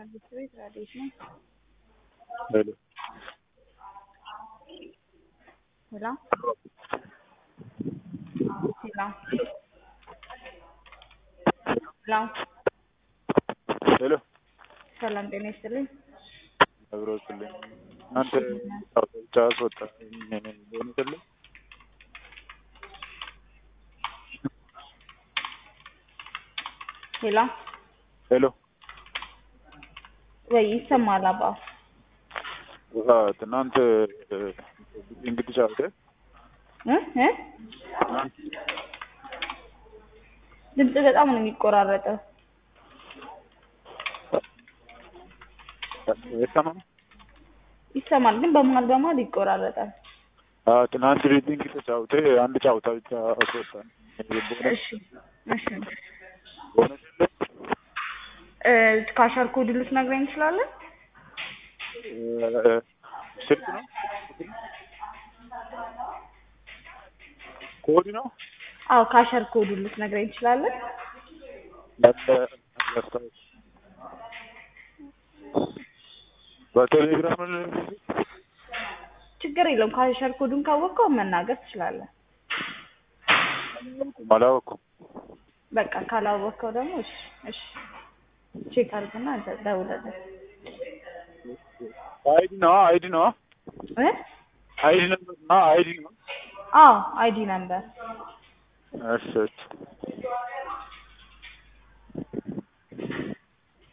መንግስት ቤት ረዴት ነው። ሄሎ ሄሎ ሄሎ ሄሎ ሄሎ ሰላም ጤና ይስጥልኝ። አብሮ ስልኝ እናንተ ብቻ አስወጣ ሆንስልኝ ሄሎ ሄሎ ወይ ይሰማል? አባ ትናንት እንግዲህ ጫወተ እ እ ድምጽ በጣም ነው የሚቆራረጠው። የሰማም ይሰማል ግን በመሀል በመሀል ይቆራረጣል። ትናንት ሪዲንግ ተጫውተ አንድ ጫውታ ብቻ አስወጣን። እሺ እሺ እ ካሸር ኮድ ልትነግረኝ እንችላለን? ስልክ ነው ኮድ ነው አዎ ካሸር ኮድ ልትነግረኝ እንችላለን? ያስታውስ በቴሌግራም ችግር የለውም። ካሸር ኮዱን ካወቀው መናገር ትችላለህ። አላወኩም። በቃ ካላወቀው ደግሞ እሺ እሺ ቼክ አድርግና ደውለልን። አይዲ ነው አይዲ ነው እ አይዲ ነበር ነው አይዲ ነው አዎ አይዲ ነምበር እሺ እሺ